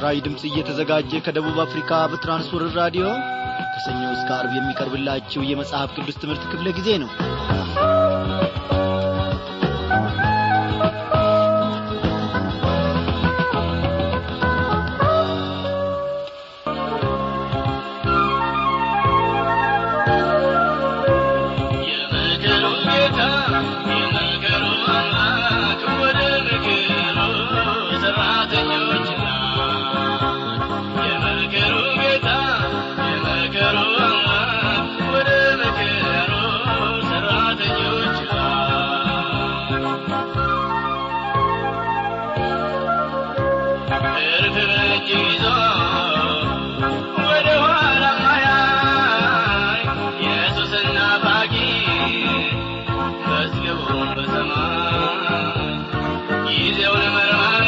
ለምስራዊ ድምፅ እየተዘጋጀ ከደቡብ አፍሪካ በትራንስወርር ራዲዮ ከሰኞ እስከ አርብ የሚቀርብላችሁ የመጽሐፍ ቅዱስ ትምህርት ክፍለ ጊዜ ነው የመከሩ ጌታ የመከሩ አምላክ ወደ ምክሩ ሰራተኞች የመከሩ ጌታ የመከሩ አምላክ ወደ ምክሩ ሰራተኞች እርፍ በእጅ ይዞ ወደ ኋላ ማያይ ኢየሱስና ባቂ መዝገቡን በሰማይ ጊዜውን መርማሪ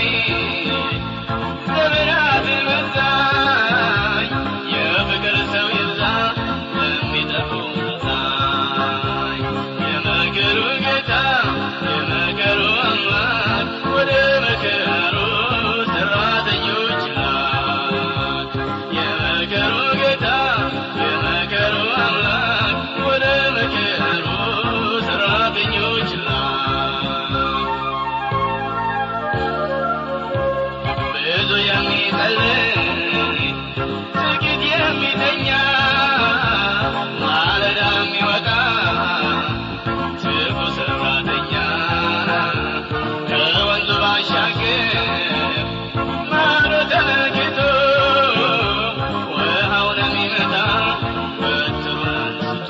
ዘመናትን መዛኝ የፍቅር ሰው ይብዛ ለሚጠፉ መሳይ የመከሩ ጌታ የመከሩ አምላክ ወደ መከሩ ሰራተኞች ላክ የመከሩ ጌታ የመከሩ አምላክ ወደ መከሩ ሰራተኞች ላክ ብዙ የሚጸልይ ጥቂት የሚተኛ ማለዳ የሚወጣ ትርፉ ሰራተኛ ከወንዙ ባሻገር ማዶ ተመልክቶ ውሃውን የሚመታ በትሩን አንስቶ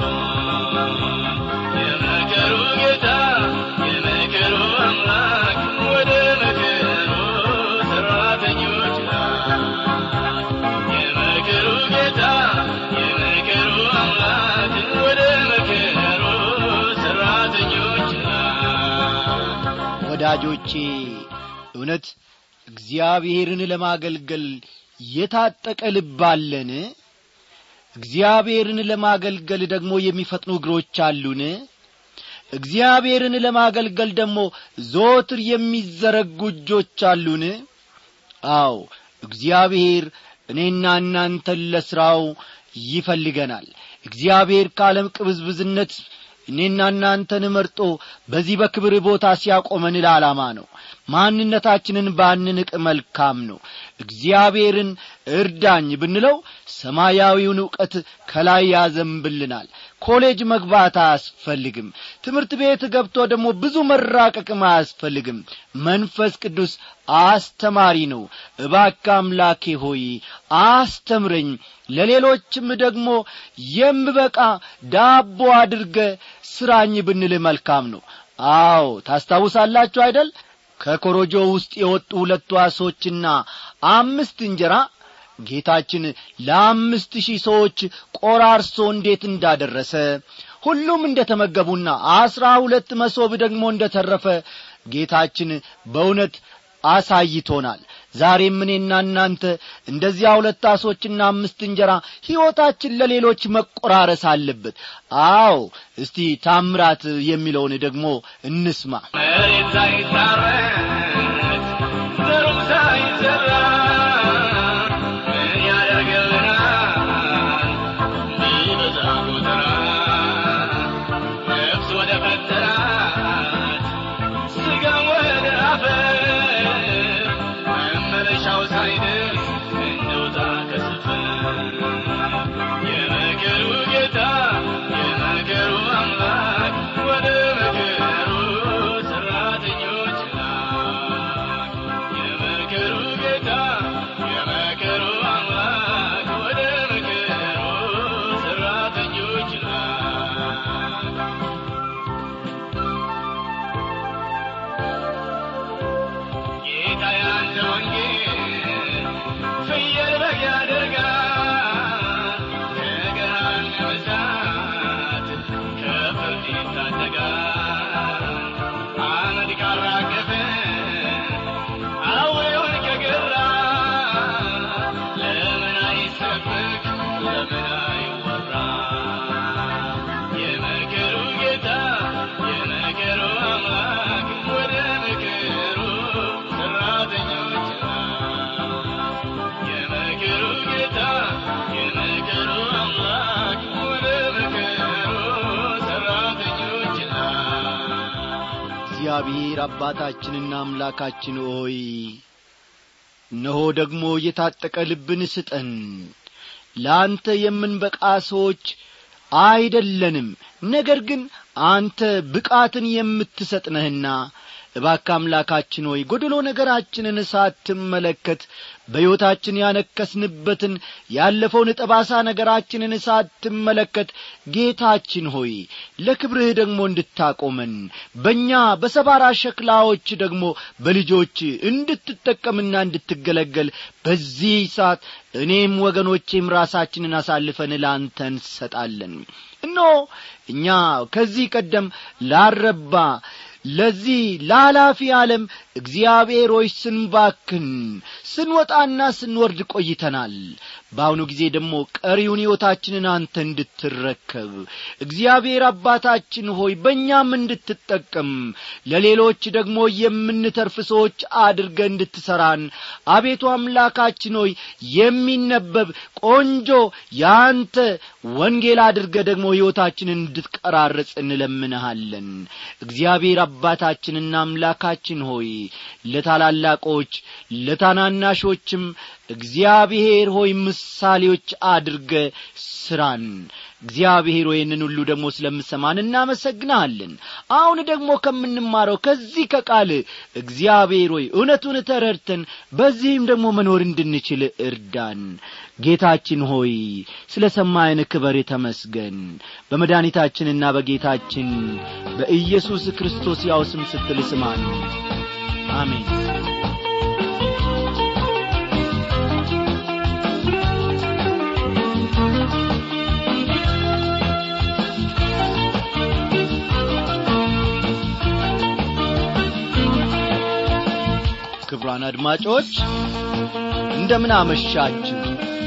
የመከሩ ጌታ የመከሩ አምላክ ወደ መከሩ ሰራተኞች ላክ የመከሩ ጌታ የመከሩ አምላክ ወደ መከሩ ሰራተኞች ላክ ወዳጆቼ እውነት እግዚአብሔርን ለማገልገል የታጠቀ ልብ አለን እግዚአብሔርን ለማገልገል ደግሞ የሚፈጥኑ እግሮች አሉን እግዚአብሔርን ለማገልገል ደግሞ ዘወትር የሚዘረጉ እጆች አሉን አዎ እግዚአብሔር እኔና እናንተን ለሥራው ይፈልገናል እግዚአብሔር ከዓለም ቅብዝብዝነት እኔና እናንተን መርጦ በዚህ በክብር ቦታ ሲያቆመን ለዓላማ ነው ማንነታችንን ባንንቅ መልካም ነው እግዚአብሔርን እርዳኝ ብንለው ሰማያዊውን ዕውቀት ከላይ ያዘንብልናል ኮሌጅ መግባት አያስፈልግም ትምህርት ቤት ገብቶ ደግሞ ብዙ መራቀቅም አያስፈልግም መንፈስ ቅዱስ አስተማሪ ነው እባክ አምላኬ ሆይ አስተምረኝ ለሌሎችም ደግሞ የምበቃ ዳቦ አድርገ ስራኝ ብንል መልካም ነው አዎ ታስታውሳላችሁ አይደል ከኮሮጆ ውስጥ የወጡ ሁለቱ አሶችና አምስት እንጀራ ጌታችን ለአምስት ሺህ ሰዎች ቆራርሶ እንዴት እንዳደረሰ ሁሉም እንደ ተመገቡና አስራ ሁለት መሶብ ደግሞ እንደ ተረፈ ጌታችን በእውነት አሳይቶናል ዛሬም እኔና እናንተ እንደዚያ ሁለት አሶችና አምስት እንጀራ ሕይወታችን ለሌሎች መቆራረስ አለበት አዎ እስቲ ታምራት የሚለውን ደግሞ እንስማ መሬት ሳይታረስ ዘሩም ሳይዘራ ምን ያደርግልናል ቢበዛ ጎተራ ነፍስ ወደ ፈተናት ስጋም ወደ አፈር መመለሻው ሳይደርስ እንውጣ ከሰፈር የመከሩ ጌታ የመከሩ አምላክ ወደ መከሩ ሰራተኞች ላክ እግዚአብሔር አባታችንና አምላካችን ሆይ እነሆ ደግሞ የታጠቀ ልብን ስጠን ለአንተ የምንበቃ ሰዎች አይደለንም ነገር ግን አንተ ብቃትን የምትሰጥ ነህና እባክ አምላካችን ሆይ ጐደሎ ነገራችንን ሳትመለከት በሕይወታችን ያነከስንበትን ያለፈውን ጠባሳ ነገራችንን ሳትመለከት ጌታችን ሆይ ለክብርህ ደግሞ እንድታቆመን በእኛ በሰባራ ሸክላዎች ደግሞ በልጆች እንድትጠቀምና እንድትገለገል በዚህ ሰዓት እኔም ወገኖቼም ራሳችንን አሳልፈን ላንተ እንሰጣለን እነሆ እኛ ከዚህ ቀደም ላረባ ለዚህ ላላፊ ዓለም እግዚአብሔር ሆይ ስንባክን ስንወጣና ስንወርድ ቆይተናል በአሁኑ ጊዜ ደግሞ ቀሪውን ሕይወታችንን አንተ እንድትረከብ እግዚአብሔር አባታችን ሆይ በእኛም እንድትጠቀም ለሌሎች ደግሞ የምንተርፍ ሰዎች አድርገ እንድትሠራን አቤቱ አምላካችን ሆይ የሚነበብ ቆንጆ የአንተ ወንጌል አድርገ ደግሞ ሕይወታችንን እንድትቀራረጽ እንለምንሃለን እግዚአብሔር አባታችንና አምላካችን ሆይ ለታላላቆች ለታናናሾችም እግዚአብሔር ሆይ ምሳሌዎች አድርገ ስራን እግዚአብሔር ይህንን ሁሉ ደግሞ ስለምሰማን እናመሰግናለን አሁን ደግሞ ከምንማረው ከዚህ ከቃል እግዚአብሔር ሆይ እውነቱን ተረድተን በዚህም ደግሞ መኖር እንድንችል እርዳን ጌታችን ሆይ ስለ ሰማይን ክበር ተመስገን በመድኃኒታችንና በጌታችን በኢየሱስ ክርስቶስ ያው ስም ስትል ስማን አሜን ክብሯን አድማጮች እንደምን አመሻችሁ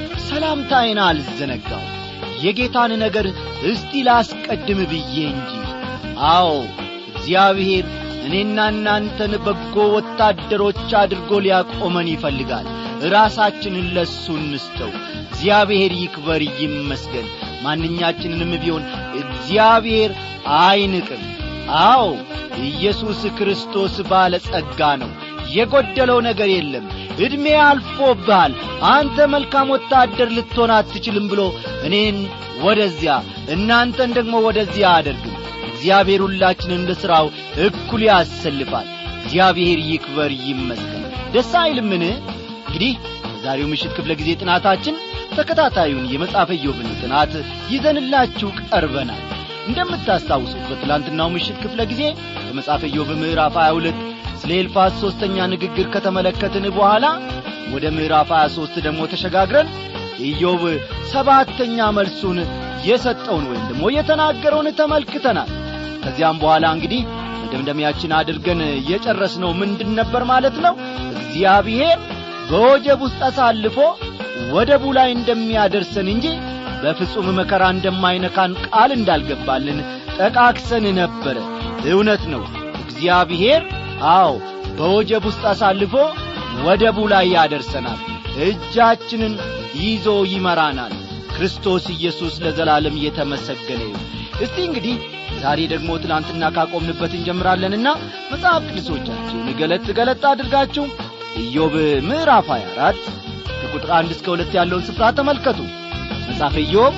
ሰላምታዬን አልዘነጋው የጌታን ነገር እስቲ ላስቀድም ብዬ እንጂ አዎ እግዚአብሔር እኔና እናንተን በጎ ወታደሮች አድርጎ ሊያቆመን ይፈልጋል ራሳችንን ለሱ እንስተው እግዚአብሔር ይክበር ይመስገን ማንኛችንንም ቢሆን እግዚአብሔር አይንቅም አዎ ኢየሱስ ክርስቶስ ባለ ጸጋ ነው የጐደለው ነገር የለም ዕድሜ አልፎብሃል አንተ መልካም ወታደር ልትሆን አትችልም ብሎ እኔን ወደዚያ እናንተን ደግሞ ወደዚያ አያደርግም እግዚአብሔር ሁላችንን እንደ ሥራው እኩል ያሰልፋል እግዚአብሔር ይክበር ይመስገን ደስ አይልምን እንግዲህ በዛሬው ምሽት ክፍለ ጊዜ ጥናታችን ተከታታዩን የመጽሐፈ ኢዮብን ጥናት ይዘንላችሁ ቀርበናል እንደምታስታውሱት በትላንትናው ምሽት ክፍለ ጊዜ በመጽሐፈ ኢዮብ ምዕራፍ 22 ስለ ኤልፋዝ ሦስተኛ ንግግር ከተመለከትን በኋላ ወደ ምዕራፍ 23 ደግሞ ተሸጋግረን ኢዮብ ሰባተኛ መልሱን የሰጠውን ወይም ደግሞ የተናገረውን ተመልክተናል ከዚያም በኋላ እንግዲህ መደምደሚያችን አድርገን የጨረስነው ምንድን ነበር ማለት ነው እግዚአብሔር በወጀብ ውስጥ አሳልፎ ወደቡ ላይ እንደሚያደርሰን እንጂ በፍጹም መከራ እንደማይነካን ቃል እንዳልገባልን ጠቃክሰን ነበረ እውነት ነው እግዚአብሔር አዎ በወጀብ ውስጥ አሳልፎ ወደቡ ላይ ያደርሰናል እጃችንን ይዞ ይመራናል ክርስቶስ ኢየሱስ ለዘላለም እየተመሰገነ ይሁን እስቲ እንግዲህ ዛሬ ደግሞ ትናንትና ካቆምንበት እንጀምራለንና መጽሐፍ ቅዱሶቻችሁን ገለጥ ገለጥ አድርጋችሁ ኢዮብ ምዕራፍ 24 ከቁጥር አንድ እስከ ሁለት ያለውን ስፍራ ተመልከቱ መጽሐፈ ኢዮብ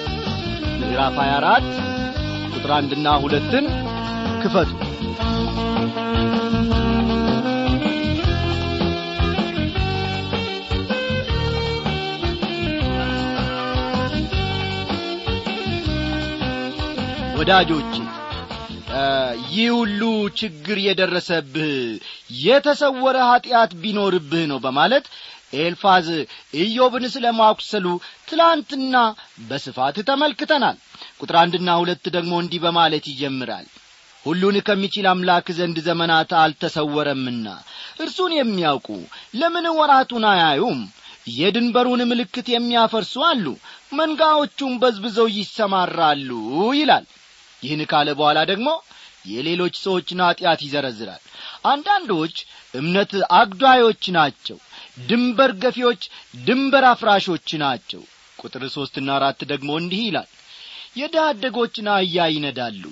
ምዕራፍ 24 ቁጥር አንድና ሁለትን ክፈቱ ወዳጆቼ ይህ ሁሉ ችግር የደረሰብህ የተሰወረ ኀጢአት ቢኖርብህ ነው በማለት ኤልፋዝ ኢዮብን ስለ ማኩሰሉ ትላንትና በስፋት ተመልክተናል ቁጥር አንድና ሁለት ደግሞ እንዲህ በማለት ይጀምራል ሁሉን ከሚችል አምላክ ዘንድ ዘመናት አልተሰወረምና እርሱን የሚያውቁ ለምን ወራቱን አያዩም የድንበሩን ምልክት የሚያፈርሱ አሉ መንጋዎቹም በዝብዘው ይሰማራሉ ይላል ይህን ካለ በኋላ ደግሞ የሌሎች ሰዎችን ኀጢአት ይዘረዝራል አንዳንዶች እምነት አግዷዮች ናቸው ድንበር ገፊዎች ድንበር አፍራሾች ናቸው ቁጥር ሦስትና አራት ደግሞ እንዲህ ይላል የድሃ አደጎችን አህያ ይነዳሉ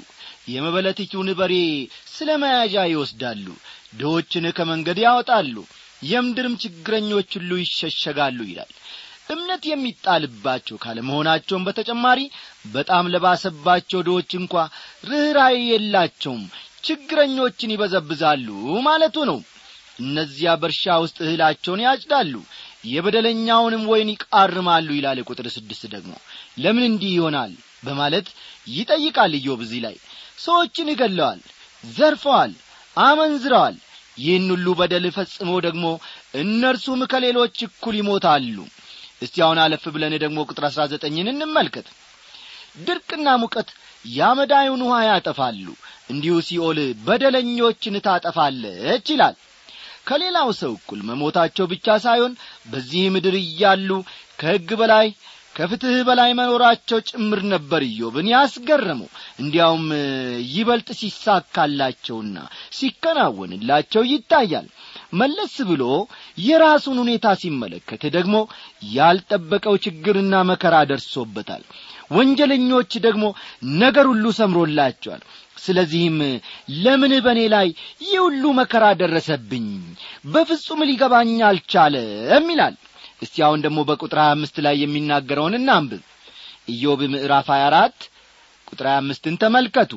የመበለቲቱን በሬ ስለ መያዣ ይወስዳሉ ድሆችን ከመንገድ ያወጣሉ የምድርም ችግረኞች ሁሉ ይሸሸጋሉ ይላል እምነት የሚጣልባቸው ካለመሆናቸውም በተጨማሪ በጣም ለባሰባቸው ድሆች እንኳ ርኅራዬ የላቸውም ችግረኞችን ይበዘብዛሉ ማለቱ ነው እነዚያ በእርሻ ውስጥ እህላቸውን ያጭዳሉ የበደለኛውንም ወይን ይቃርማሉ ይላል ቁጥር ስድስት ደግሞ ለምን እንዲህ ይሆናል በማለት ይጠይቃል ኢዮብ እዚህ ላይ ሰዎችን ይገለዋል ዘርፈዋል አመንዝረዋል ይህን ሁሉ በደል ፈጽመው ደግሞ እነርሱም ከሌሎች እኩል ይሞታሉ እስቲ አሁን አለፍ ብለን ደግሞ ቁጥር አሥራ ዘጠኝን እንመልከት ድርቅና ሙቀት ያመዳዩን ውኃ ያጠፋሉ እንዲሁ ሲኦል በደለኞችን ታጠፋለች ይላል ከሌላው ሰው እኩል መሞታቸው ብቻ ሳይሆን በዚህ ምድር እያሉ ከሕግ በላይ ከፍትሕ በላይ መኖራቸው ጭምር ነበር ኢዮብን ያስገረመው እንዲያውም ይበልጥ ሲሳካላቸውና ሲከናወንላቸው ይታያል መለስ ብሎ የራሱን ሁኔታ ሲመለከት ደግሞ ያልጠበቀው ችግርና መከራ ደርሶበታል ወንጀለኞች ደግሞ ነገር ሁሉ ሰምሮላቸዋል ስለዚህም ለምን በእኔ ላይ ይህ ሁሉ መከራ ደረሰብኝ በፍጹም ሊገባኝ አልቻለም ይላል እስቲ አሁን ደግሞ በቁጥር ሀያ አምስት ላይ የሚናገረውን እናንብብ ኢዮብ ምዕራፍ ሀያ አራት ቁጥር ሀያ አምስትን ተመልከቱ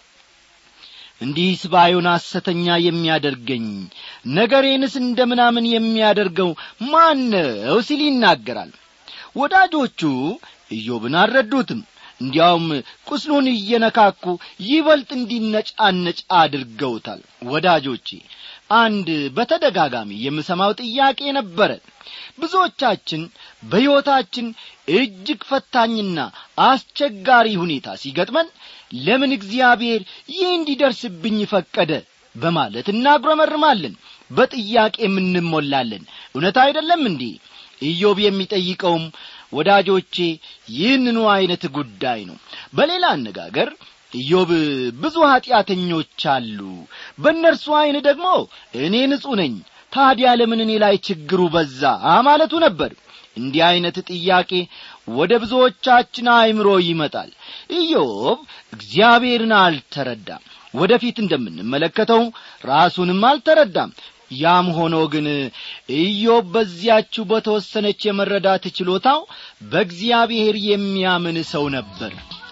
እንዲህስ ባዩን ሐሰተኛ የሚያደርገኝ ነገሬንስ እንደ ምናምን የሚያደርገው ማን ነው ሲል ይናገራል ወዳጆቹ ኢዮብን አልረዱትም እንዲያውም ቁስሉን እየነካኩ ይበልጥ እንዲነጫነጭ አድርገውታል ወዳጆቼ አንድ በተደጋጋሚ የምሰማው ጥያቄ ነበረ ብዙዎቻችን በሕይወታችን እጅግ ፈታኝና አስቸጋሪ ሁኔታ ሲገጥመን ለምን እግዚአብሔር ይህ እንዲደርስብኝ ፈቀደ በማለት እናጉረመርማለን በጥያቄም እንሞላለን እውነት አይደለም እንዴ ኢዮብ የሚጠይቀውም ወዳጆቼ ይህንኑ ዐይነት ጉዳይ ነው በሌላ አነጋገር ኢዮብ ብዙ ኀጢአተኞች አሉ በእነርሱ ዐይን ደግሞ እኔ ንጹሕ ነኝ ታዲያ ለምን እኔ ላይ ችግሩ በዛ ማለቱ ነበር እንዲህ ዐይነት ጥያቄ ወደ ብዙዎቻችን አእምሮ ይመጣል ኢዮብ እግዚአብሔርን አልተረዳም ወደፊት እንደምንመለከተው ራሱንም አልተረዳም ያም ሆኖ ግን ኢዮብ በዚያችው በተወሰነች የመረዳት ችሎታው በእግዚአብሔር የሚያምን ሰው ነበር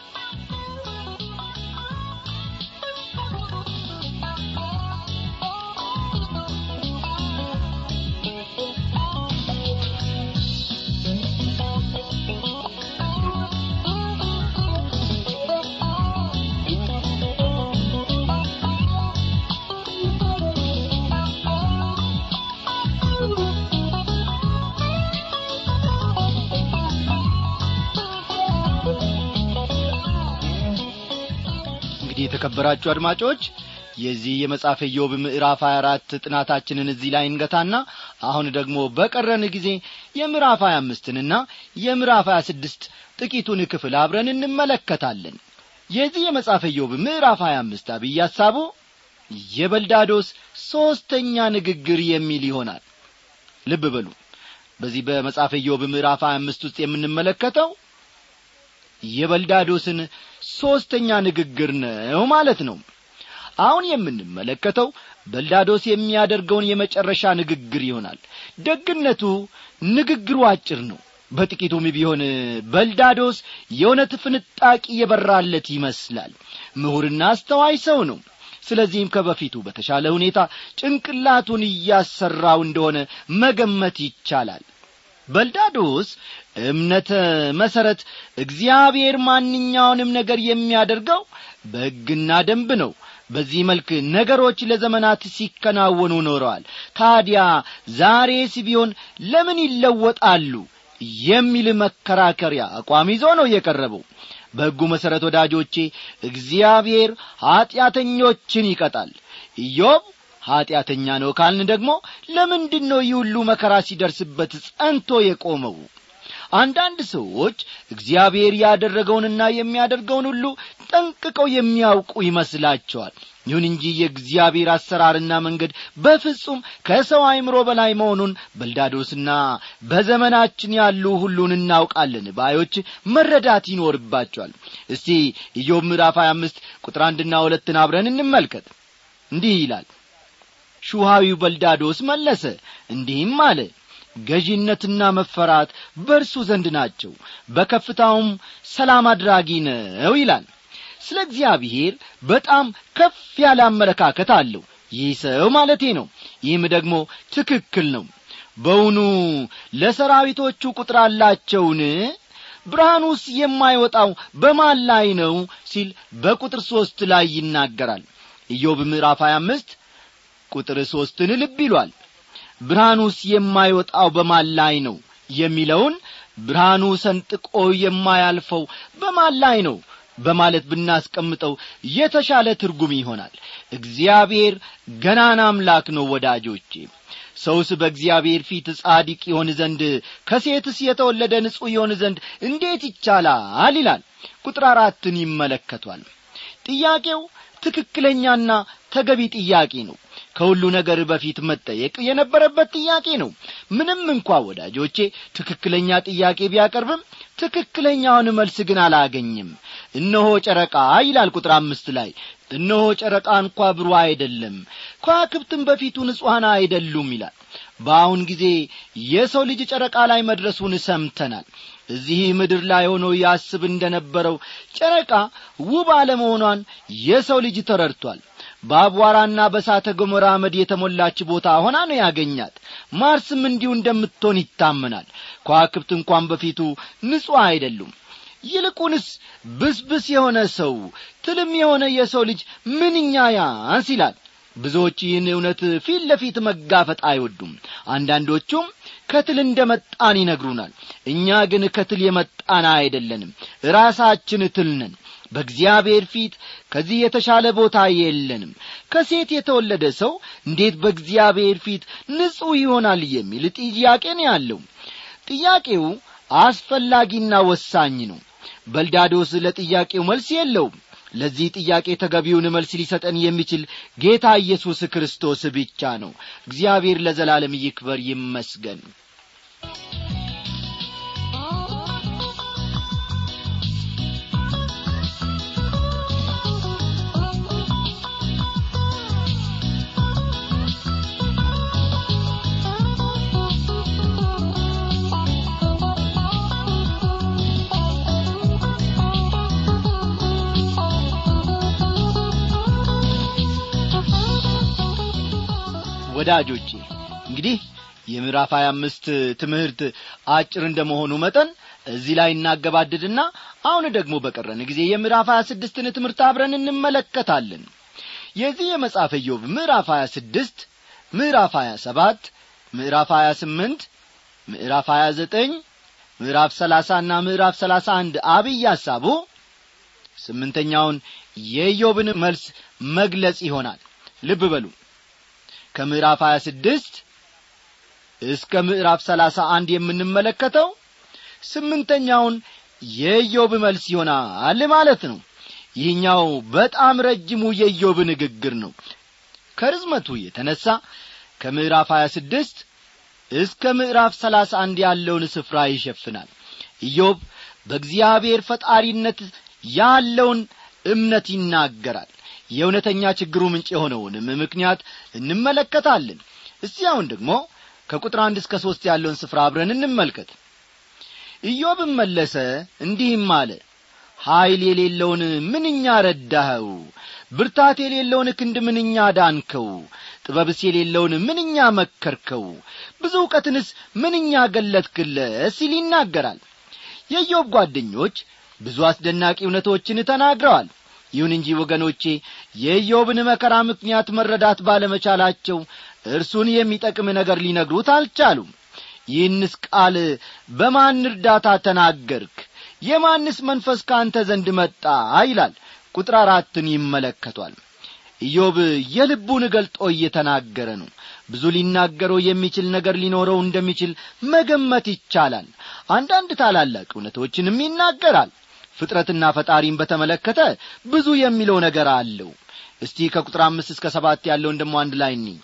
እንግዲህ የተከበራችሁ አድማጮች የዚህ የመጽሐፈ ኢዮብ ምዕራፍ 24 ጥናታችንን እዚህ ላይ እንገታና አሁን ደግሞ በቀረን ጊዜ የምዕራፍ 25ንና የምዕራፍ 26 ጥቂቱን ክፍል አብረን እንመለከታለን የዚህ የመጽሐፈ ኢዮብ ምዕራፍ 25 አብይ ሐሳቡ የበልዳዶስ ሦስተኛ ንግግር የሚል ይሆናል ልብ በሉ በዚህ በመጽሐፈ ኢዮብ ምዕራፍ 25 ውስጥ የምንመለከተው የበልዳዶስን ሦስተኛ ንግግር ነው ማለት ነው አሁን የምንመለከተው በልዳዶስ የሚያደርገውን የመጨረሻ ንግግር ይሆናል ደግነቱ ንግግሩ አጭር ነው በጥቂቱም ቢሆን በልዳዶስ የእውነት ፍንጣቂ የበራለት ይመስላል ምሁርና አስተዋይ ሰው ነው ስለዚህም ከበፊቱ በተሻለ ሁኔታ ጭንቅላቱን እያሰራው እንደሆነ መገመት ይቻላል በልዳዶስ እምነተ መሠረት እግዚአብሔር ማንኛውንም ነገር የሚያደርገው በሕግና ደንብ ነው በዚህ መልክ ነገሮች ለዘመናት ሲከናወኑ ኖረዋል ታዲያ ዛሬስ ቢሆን ለምን ይለወጣሉ የሚል መከራከሪያ አቋም ይዞ ነው የቀረበው በሕጉ መሠረት ወዳጆቼ እግዚአብሔር ኀጢአተኞችን ይቀጣል ኢዮብ ኀጢአተኛ ነው ካልን ደግሞ ለምንድን ነው ይህ ሁሉ መከራ ሲደርስበት ጸንቶ የቆመው አንዳንድ ሰዎች እግዚአብሔር ያደረገውንና የሚያደርገውን ሁሉ ጠንቅቀው የሚያውቁ ይመስላቸዋል ይሁን እንጂ የእግዚአብሔር አሰራርና መንገድ በፍጹም ከሰው አይምሮ በላይ መሆኑን በልዳዶስና በዘመናችን ያሉ ሁሉን እናውቃለን ባዮች መረዳት ይኖርባቸዋል እስቲ ኢዮብ ምዕራፍ 25 ቁጥር አንድና ሁለትን አብረን እንመልከት እንዲህ ይላል ሹሃዊው በልዳዶስ መለሰ እንዲህም አለ ገዢነትና መፈራት በእርሱ ዘንድ ናቸው በከፍታውም ሰላም አድራጊ ነው ይላል ስለ እግዚአብሔር በጣም ከፍ ያለ አመለካከት አለው ይህ ሰው ማለቴ ነው ይህም ደግሞ ትክክል ነው በውኑ ለሰራዊቶቹ ቁጥር አላቸውን ብርሃኑስ የማይወጣው በማን ላይ ነው ሲል በቁጥር ሦስት ላይ ይናገራል ኢዮብ ምዕራፍ 25 ቁጥር ሦስትን ልብ ይሏል ብርሃኑስ የማይወጣው በማን ላይ ነው የሚለውን ብርሃኑ ሰንጥቆ የማያልፈው በማን ላይ ነው በማለት ብናስቀምጠው የተሻለ ትርጉም ይሆናል እግዚአብሔር ገናን አምላክ ነው ወዳጆቼ ሰውስ በእግዚአብሔር ፊት ጻዲቅ ይሆን ዘንድ ከሴትስ የተወለደ ንጹሕ ይሆን ዘንድ እንዴት ይቻላል ይላል ቁጥር አራትን ይመለከቷል ጥያቄው ትክክለኛና ተገቢ ጥያቄ ነው ከሁሉ ነገር በፊት መጠየቅ የነበረበት ጥያቄ ነው ምንም እንኳ ወዳጆቼ ትክክለኛ ጥያቄ ቢያቀርብም ትክክለኛውን መልስ ግን አላገኝም እነሆ ጨረቃ ይላል ቁጥር አምስት ላይ እነሆ ጨረቃ እንኳ ብሩ አይደለም ከዋክብትም በፊቱ ንጹሐን አይደሉም ይላል በአሁን ጊዜ የሰው ልጅ ጨረቃ ላይ መድረሱን ሰምተናል እዚህ ምድር ላይ ሆኖ ያስብ እንደነበረው ጨረቃ ውብ አለመሆኗን የሰው ልጅ ተረድቷል በአቧራና በሳተ ገሞራ አመድ የተሞላች ቦታ ሆና ነው ያገኛት ማርስም እንዲሁ እንደምትሆን ይታመናል ከዋክብት እንኳን በፊቱ ንጹሕ አይደሉም ይልቁንስ ብስብስ የሆነ ሰው ትልም የሆነ የሰው ልጅ ምንኛ ያንስ ይላል ብዙዎች ይህን እውነት ፊት ለፊት መጋፈጥ አይወዱም አንዳንዶቹም ከትል እንደ መጣን ይነግሩናል እኛ ግን ከትል የመጣን አይደለንም ራሳችን ትል ነን በእግዚአብሔር ፊት ከዚህ የተሻለ ቦታ የለንም ከሴት የተወለደ ሰው እንዴት በእግዚአብሔር ፊት ንጹሕ ይሆናል የሚል ጥያቄ ነው ያለው ጥያቄው አስፈላጊና ወሳኝ ነው በልዳዶስ ለጥያቄው መልስ የለውም ለዚህ ጥያቄ ተገቢውን መልስ ሊሰጠን የሚችል ጌታ ኢየሱስ ክርስቶስ ብቻ ነው እግዚአብሔር ለዘላለም ይክበር ይመስገን ወዳጆቼ እንግዲህ የምዕራፍ ሀያ አምስት ትምህርት አጭር እንደመሆኑ መጠን እዚህ ላይ እናገባድድና አሁን ደግሞ በቀረን ጊዜ የምዕራፍ ሀያ ስድስትን ትምህርት አብረን እንመለከታለን የዚህ የመጽሐፈ ኢዮብ ምዕራፍ ሀያ ስድስት ምዕራፍ ሀያ ሰባት ምዕራፍ ሀያ ስምንት ምዕራፍ ሀያ ዘጠኝ ምዕራፍ ሰላሳና ምዕራፍ ሰላሳ አንድ አብይ ሐሳቡ ስምንተኛውን የኢዮብን መልስ መግለጽ ይሆናል ልብ በሉ ከምዕራፍ 26 እስከ ምዕራፍ 31 የምንመለከተው ስምንተኛውን የኢዮብ መልስ ይሆናል ማለት ነው ይህኛው በጣም ረጅሙ የኢዮብ ንግግር ነው ከርዝመቱ የተነሳ ከምዕራፍ 26 እስከ ምዕራፍ 31 ያለውን ስፍራ ይሸፍናል ኢዮብ በእግዚአብሔር ፈጣሪነት ያለውን እምነት ይናገራል የእውነተኛ ችግሩ ምንጭ የሆነውንም ምክንያት እንመለከታለን እስቲ አሁን ደግሞ ከቁጥር አንድ እስከ ሦስት ያለውን ስፍራ አብረን እንመልከት ኢዮብም መለሰ እንዲህም አለ ኀይል የሌለውን ምንኛ ረዳኸው ብርታት የሌለውን ክንድ ምንኛ ዳንከው ጥበብስ የሌለውን ምንኛ መከርከው ብዙ እውቀትንስ ምንኛ ገለጥክለት ሲል ይናገራል የኢዮብ ጓደኞች ብዙ አስደናቂ እውነቶችን ተናግረዋል ይሁን እንጂ ወገኖቼ የኢዮብን መከራ ምክንያት መረዳት ባለመቻላቸው እርሱን የሚጠቅም ነገር ሊነግሩት አልቻሉም ይህንስ ቃል በማን እርዳታ ተናገርክ የማንስ መንፈስ ከአንተ ዘንድ መጣ ይላል ቁጥር አራትን ይመለከቷል ኢዮብ የልቡን ገልጦ እየተናገረ ነው ብዙ ሊናገረው የሚችል ነገር ሊኖረው እንደሚችል መገመት ይቻላል አንዳንድ ታላላቅ እውነቶችንም ይናገራል ፍጥረትና ፈጣሪን በተመለከተ ብዙ የሚለው ነገር አለው እስቲ ከቁጥር አምስት እስከ ሰባት ያለውን ደሞ አንድ ላይ እኒ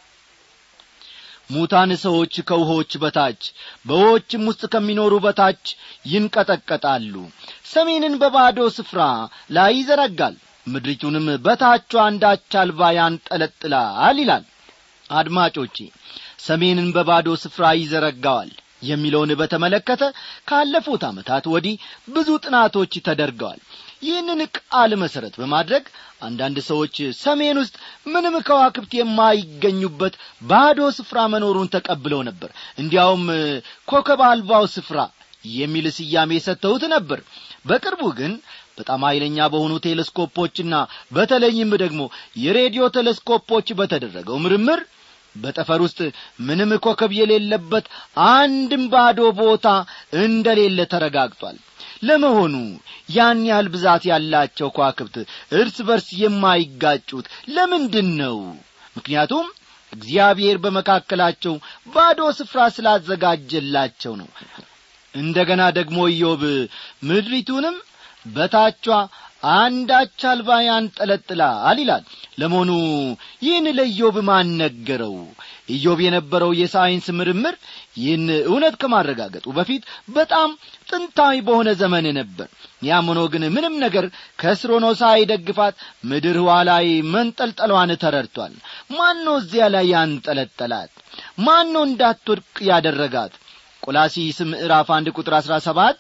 ሙታን ሰዎች ከውሆች በታች በውሆችም ውስጥ ከሚኖሩ በታች ይንቀጠቀጣሉ ሰሜንን በባዶ ስፍራ ላይ ይዘረጋል ምድሪቱንም በታቿ አንዳች አልባ ያንጠለጥላል ይላል አድማጮቼ ሰሜንን በባዶ ስፍራ ይዘረጋዋል የሚለውን በተመለከተ ካለፉት ዓመታት ወዲህ ብዙ ጥናቶች ተደርገዋል ይህንን ቃል መሠረት በማድረግ አንዳንድ ሰዎች ሰሜን ውስጥ ምንም ከዋክብት የማይገኙበት ባዶ ስፍራ መኖሩን ተቀብለው ነበር እንዲያውም ኮከብ አልባው ስፍራ የሚል ስያሜ ሰጥተውት ነበር በቅርቡ ግን በጣም ኃይለኛ በሆኑ ቴሌስኮፖችና በተለይም ደግሞ የሬዲዮ ቴሌስኮፖች በተደረገው ምርምር በጠፈር ውስጥ ምንም ኮከብ የሌለበት አንድም ባዶ ቦታ እንደሌለ ተረጋግጧል ለመሆኑ ያን ያህል ብዛት ያላቸው ከዋክብት እርስ በርስ የማይጋጩት ለምንድን ነው ምክንያቱም እግዚአብሔር በመካከላቸው ባዶ ስፍራ ስላዘጋጀላቸው ነው እንደ ገና ደግሞ ኢዮብ ምድሪቱንም በታቿ አንዳች አልባ ያንጠለጥላል ይላል ለመሆኑ ይህን ለኢዮብ ማን ነገረው ኢዮብ የነበረው የሳይንስ ምርምር ይህን እውነት ከማረጋገጡ በፊት በጣም ጥንታዊ በሆነ ዘመን ነበር ያም ሆኖ ግን ምንም ነገር ከስር ሆኖ ሳይደግፋት ምድር ህዋ ላይ መንጠልጠሏን ተረድቷል ማን እዚያ ላይ ያንጠለጠላት ማን ነው እንዳትወድቅ ያደረጋት ቆላሲስ ምዕራፍ አንድ ቁጥር አሥራ ሰባት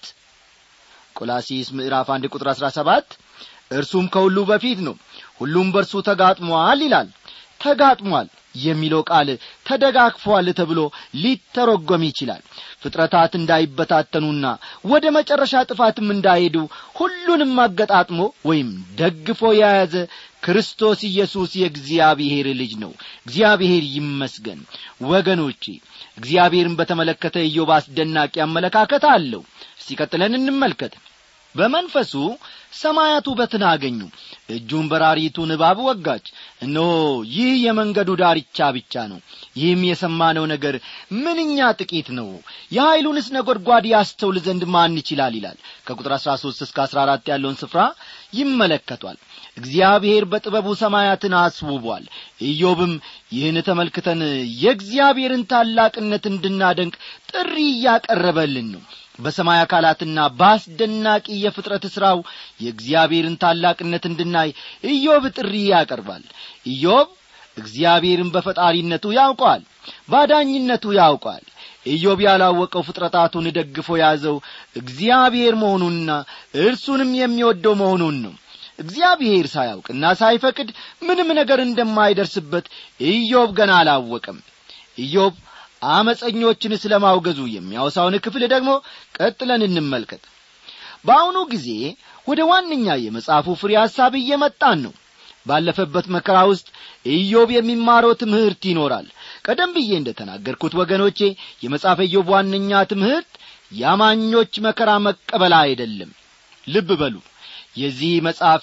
ቆላሲስ ምዕራፍ አንድ ቁጥር አሥራ ሰባት እርሱም ከሁሉ በፊት ነው ሁሉም በእርሱ ተጋጥሟል ይላል ተጋጥሟል የሚለው ቃል ተደጋግፏል ተብሎ ሊተረጎም ይችላል ፍጥረታት እንዳይበታተኑና ወደ መጨረሻ ጥፋትም እንዳይሄዱ ሁሉንም አገጣጥሞ ወይም ደግፎ የያዘ ክርስቶስ ኢየሱስ የእግዚአብሔር ልጅ ነው እግዚአብሔር ይመስገን ወገኖቼ እግዚአብሔርን በተመለከተ ኢዮብ አስደናቂ አመለካከት አለው እስቲ ቀጥለን እንመልከት በመንፈሱ ሰማያት ውበትን አገኙ እጁን በራሪቱን እባብ ወጋች እነሆ ይህ የመንገዱ ዳርቻ ብቻ ነው ይህም የሰማነው ነገር ምንኛ ጥቂት ነው የኀይሉንስ ነጐድጓድ ያስተውል ዘንድ ማን ይችላል ይላል ከቁጥር አሥራ ሦስት እስከ አሥራ አራት ያለውን ስፍራ ይመለከቷል እግዚአብሔር በጥበቡ ሰማያትን አስውቧል ኢዮብም ይህን ተመልክተን የእግዚአብሔርን ታላቅነት እንድናደንቅ ጥሪ እያቀረበልን ነው በሰማይ አካላትና በአስደናቂ የፍጥረት ሥራው የእግዚአብሔርን ታላቅነት እንድናይ ኢዮብ ጥሪ ያቀርባል ኢዮብ እግዚአብሔርን በፈጣሪነቱ ያውቀዋል ባዳኝነቱ ያውቀዋል ኢዮብ ያላወቀው ፍጥረታቱን ደግፎ ያዘው እግዚአብሔር መሆኑንና እርሱንም የሚወደው መሆኑን ነው እግዚአብሔር ሳያውቅና ሳይፈቅድ ምንም ነገር እንደማይደርስበት ኢዮብ ገና አላወቀም ኢዮብ አመፀኞችን ስለ ማውገዙ የሚያወሳውን ክፍል ደግሞ ቀጥለን እንመልከት በአሁኑ ጊዜ ወደ ዋነኛ የመጽሐፉ ፍሬ ሐሳብ እየመጣን ነው ባለፈበት መከራ ውስጥ ኢዮብ የሚማረው ትምህርት ይኖራል ቀደም ብዬ እንደ ተናገርኩት ወገኖቼ የመጽሐፈ ኢዮብ ዋነኛ ትምህርት የአማኞች መከራ መቀበል አይደለም ልብ በሉ የዚህ መጽሐፍ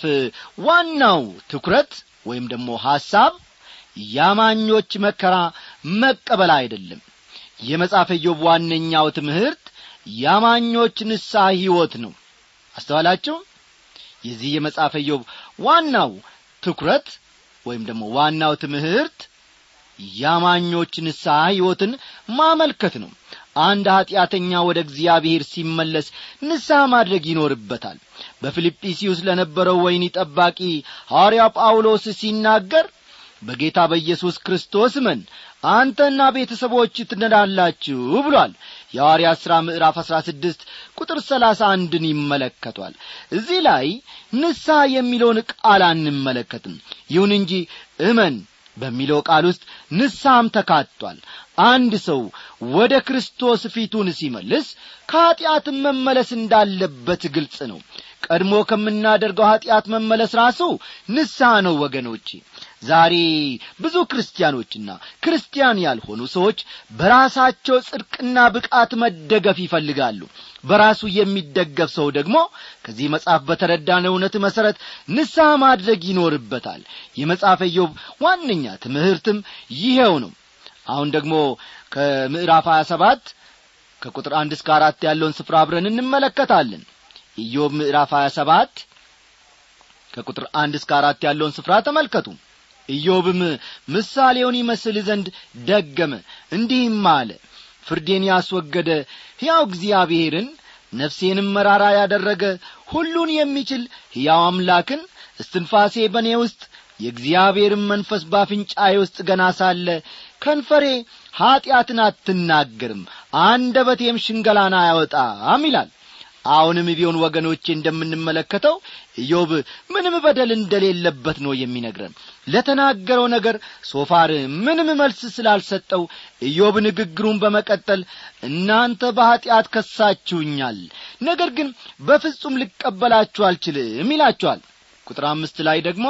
ዋናው ትኩረት ወይም ደግሞ ሐሳብ የአማኞች መከራ መቀበል አይደለም የመጽሐፈ ኢዮብ ዋነኛው ትምህርት የአማኞች ንስሐ ሕይወት ነው አስተዋላችሁ የዚህ የመጽሐፈ ኢዮብ ዋናው ትኩረት ወይም ደግሞ ዋናው ትምህርት የአማኞች ንስሐ ሕይወትን ማመልከት ነው አንድ ኀጢአተኛ ወደ እግዚአብሔር ሲመለስ ንስሐ ማድረግ ይኖርበታል በፊልጵስዩስ ለነበረው ወይኒ ጠባቂ ሐዋርያ ጳውሎስ ሲናገር በጌታ በኢየሱስ ክርስቶስ መን አንተና ቤተሰቦች ትነዳላችሁ ብሏል የሐዋርያ ሥራ ምዕራፍ አሥራ ስድስት ቁጥር ሰላሳ አንድን ይመለከቷል እዚህ ላይ ንስሐ የሚለውን ቃል አንመለከትም ይሁን እንጂ እመን በሚለው ቃል ውስጥ ንስሐም ተካቷል አንድ ሰው ወደ ክርስቶስ ፊቱን ሲመልስ ከኀጢአትም መመለስ እንዳለበት ግልጽ ነው ቀድሞ ከምናደርገው ኀጢአት መመለስ ራሱ ንስሐ ነው ወገኖቼ ዛሬ ብዙ ክርስቲያኖችና ክርስቲያን ያልሆኑ ሰዎች በራሳቸው ጽድቅና ብቃት መደገፍ ይፈልጋሉ በራሱ የሚደገፍ ሰው ደግሞ ከዚህ መጽሐፍ በተረዳነ እውነት መሠረት ንስሐ ማድረግ ይኖርበታል የመጽሐፈ ኢዮብ ዋነኛ ትምህርትም ይሄው ነው አሁን ደግሞ ከምዕራፍ 27 ከቁጥር አንድ እስከ አራት ያለውን ስፍራ አብረን እንመለከታለን ኢዮብ ምዕራፍ 27 ከቁጥር አንድ እስከ አራት ያለውን ስፍራ ተመልከቱ ኢዮብም ምሳሌውን ይመስል ዘንድ ደገመ እንዲህም አለ ፍርዴን ያስወገደ ሕያው እግዚአብሔርን ነፍሴንም መራራ ያደረገ ሁሉን የሚችል ሕያው አምላክን እስትንፋሴ በእኔ ውስጥ የእግዚአብሔርን መንፈስ ባፍንጫዬ ውስጥ ገና ሳለ ከንፈሬ ኀጢአትን አትናገርም አንደበቴም ሽንገላን አያወጣም ይላል አሁንም ቢሆን ወገኖቼ እንደምንመለከተው ኢዮብ ምንም በደል እንደሌለበት ነው የሚነግረን ለተናገረው ነገር ሶፋር ምንም መልስ ስላልሰጠው ኢዮብ ንግግሩን በመቀጠል እናንተ በኀጢአት ከሳችሁኛል ነገር ግን በፍጹም ልቀበላችሁ አልችልም ይላችኋል ቁጥር አምስት ላይ ደግሞ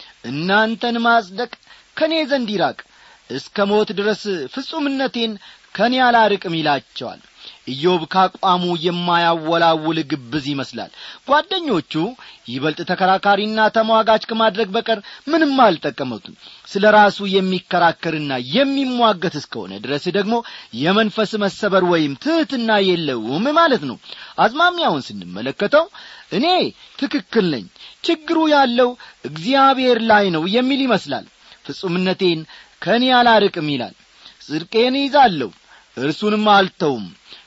እናንተን ማጽደቅ ከእኔ ዘንድ ይራቅ እስከ ሞት ድረስ ፍጹምነቴን ከእኔ አላርቅም ይላቸዋል ኢዮብ ካቋሙ የማያወላውል ግብዝ ይመስላል ጓደኞቹ ይበልጥ ተከራካሪና ተሟጋች ከማድረግ በቀር ምንም አልጠቀመቱም ስለ ራሱ የሚከራከርና የሚሟገት እስከሆነ ድረስ ደግሞ የመንፈስ መሰበር ወይም ትሕትና የለውም ማለት ነው አዝማሚያውን ስንመለከተው እኔ ትክክል ነኝ ችግሩ ያለው እግዚአብሔር ላይ ነው የሚል ይመስላል ፍጹምነቴን ከእኔ አላርቅም ይላል ጽድቄን ይዛለሁ እርሱንም አልተውም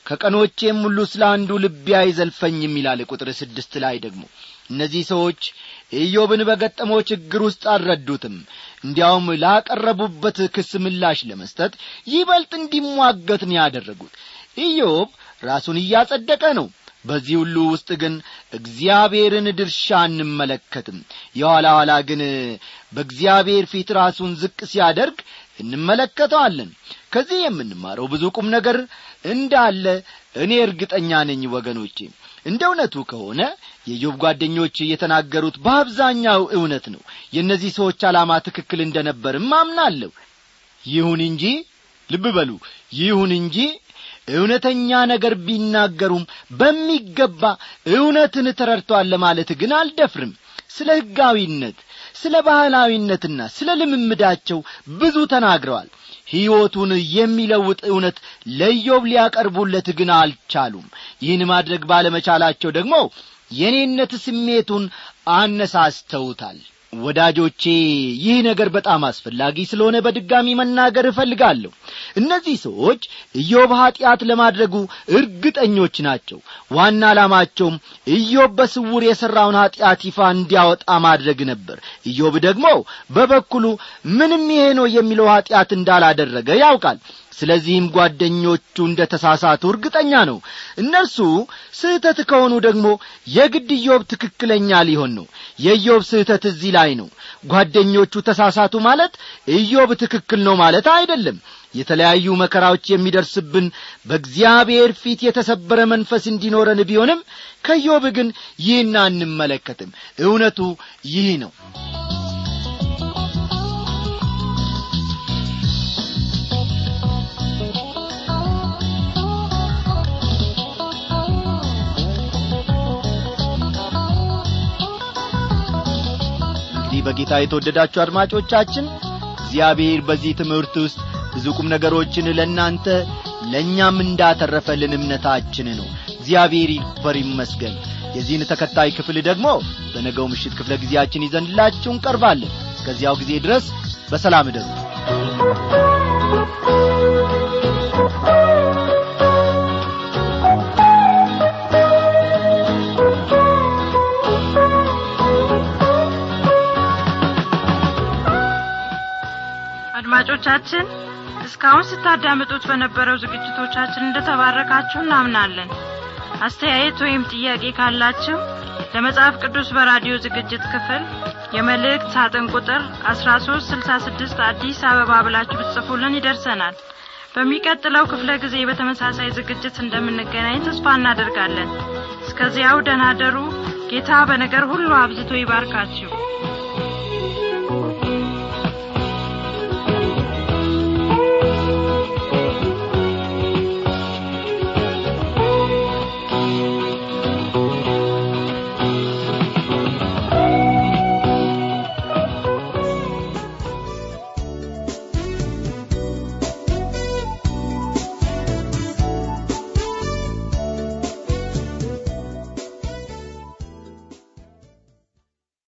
ከቀኖቼም ሁሉ ስለ አንዱ ልቤ አይዘልፈኝም ይላል ቁጥር ስድስት ላይ ደግሞ እነዚህ ሰዎች ኢዮብን በገጠመው ችግር ውስጥ አልረዱትም እንዲያውም ላቀረቡበት ክስ ምላሽ ለመስጠት ይበልጥ እንዲሟገት ነው ያደረጉት ኢዮብ ራሱን እያጸደቀ ነው በዚህ ሁሉ ውስጥ ግን እግዚአብሔርን ድርሻ እንመለከትም የኋላ ኋላ ግን በእግዚአብሔር ፊት ራሱን ዝቅ ሲያደርግ እንመለከተዋለን ከዚህ የምንማረው ብዙ ቁም ነገር እንዳለ እኔ እርግጠኛ ነኝ ወገኖቼ እንደ እውነቱ ከሆነ የዮብ ጓደኞች የተናገሩት በአብዛኛው እውነት ነው የእነዚህ ሰዎች ዓላማ ትክክል እንደነበርም አምናለሁ ይሁን እንጂ ልብ በሉ ይሁን እንጂ እውነተኛ ነገር ቢናገሩም በሚገባ እውነትን ተረድተዋል ለማለት ግን አልደፍርም ስለ ሕጋዊነት ስለ ባህላዊነትና ስለ ልምምዳቸው ብዙ ተናግረዋል ሕይወቱን የሚለውጥ እውነት ለኢዮብ ሊያቀርቡለት ግን አልቻሉም ይህን ማድረግ ባለመቻላቸው ደግሞ የኔነት ስሜቱን አነሳስተውታል ወዳጆቼ ይህ ነገር በጣም አስፈላጊ ስለሆነ በድጋሚ መናገር እፈልጋለሁ እነዚህ ሰዎች ኢዮብ ኀጢአት ለማድረጉ እርግጠኞች ናቸው ዋና ዓላማቸውም ኢዮብ በስውር የሠራውን ኀጢአት ይፋ እንዲያወጣ ማድረግ ነበር ኢዮብ ደግሞ በበኩሉ ምንም ይሄ ነው የሚለው ኀጢአት እንዳላደረገ ያውቃል ስለዚህም ጓደኞቹ እንደ ተሳሳቱ እርግጠኛ ነው እነርሱ ስህተት ከሆኑ ደግሞ የግድ ኢዮብ ትክክለኛ ሊሆን ነው የኢዮብ ስህተት እዚህ ላይ ነው ጓደኞቹ ተሳሳቱ ማለት ኢዮብ ትክክል ነው ማለት አይደለም የተለያዩ መከራዎች የሚደርስብን በእግዚአብሔር ፊት የተሰበረ መንፈስ እንዲኖረን ቢሆንም ከኢዮብ ግን ይህን አንመለከትም እውነቱ ይህ ነው እንግዲህ በጌታ የተወደዳችሁ አድማጮቻችን እግዚአብሔር በዚህ ትምህርት ውስጥ ብዙ ቁም ነገሮችን ለእናንተ ለእኛም እንዳተረፈልን እምነታችን ነው እግዚአብሔር ይክበር ይመስገን የዚህን ተከታይ ክፍል ደግሞ በነገው ምሽት ክፍለ ጊዜያችን ይዘንላችሁ እንቀርባለን እስከዚያው ጊዜ ድረስ በሰላም እደሩ አድማጮቻችን እስካሁን ስታዳምጡት በነበረው ዝግጅቶቻችን እንደተባረካችሁ እናምናለን አስተያየት ወይም ጥያቄ ካላችሁ ለመጽሐፍ ቅዱስ በራዲዮ ዝግጅት ክፍል የመልእክት ሳጥን ቁጥር 1366 አዲስ አበባ ብላችሁ ብትጽፉልን ይደርሰናል በሚቀጥለው ክፍለ ጊዜ በተመሳሳይ ዝግጅት እንደምንገናኝ ተስፋ እናደርጋለን እስከዚያው ደናደሩ ጌታ በነገር ሁሉ አብዝቶ ይባርካችሁ